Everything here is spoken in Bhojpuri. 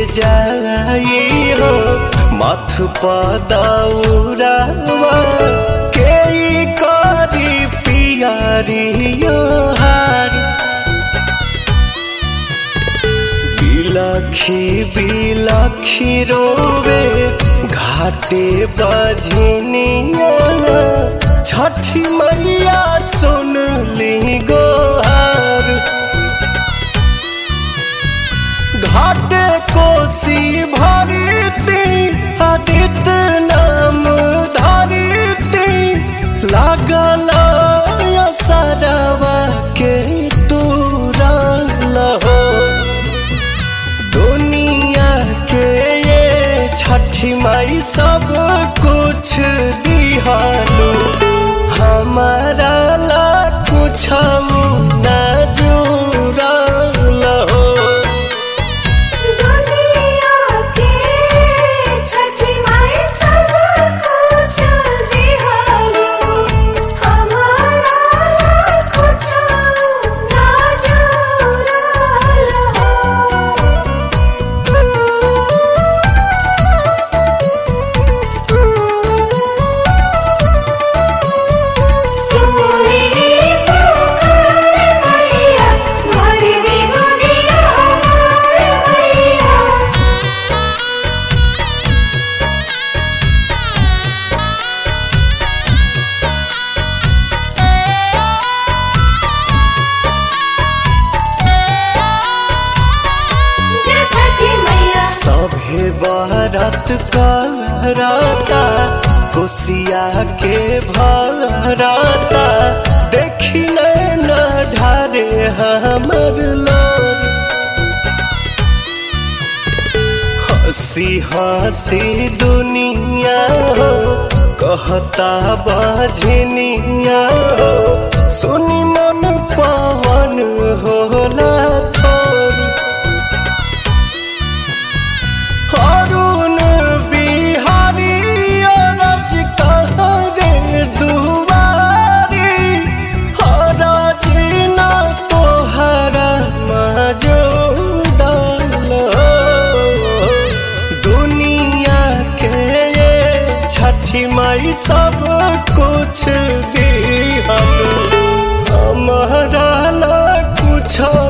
जाई हो मथ पदौरावा के ई करी पियरियो हार बिलखी बिलखी रोवे घाटे बजनिया छठी मैया सुन ली गोहार घाटे कोसी भरती आदित्य नाम धरती लागल सरवा के तुरल हो दुनिया के ये छठी माई सब कुछ दिहालू हमारा ला कुछ न जुड़ल हो दुनिया के छठी माई सब कुछ दिहालो हमारा कुछ ना जुड़ल सोनी पुकार मैया भरी दुनिया हमार मैया जय छठी मैया सभे बरत करता कोसिया के भरता देखी न ढारे हमर लोर हंसी हंसी दुनिया हो कहता बजनिया हो सुनी मन पवन होला थोरी अरुण बिहारी अरज कहरे दुआरी हरज न तोहरा मजूदल दुनिया के ये छठी माई सब कुछ दिहल हमारा ला कुछ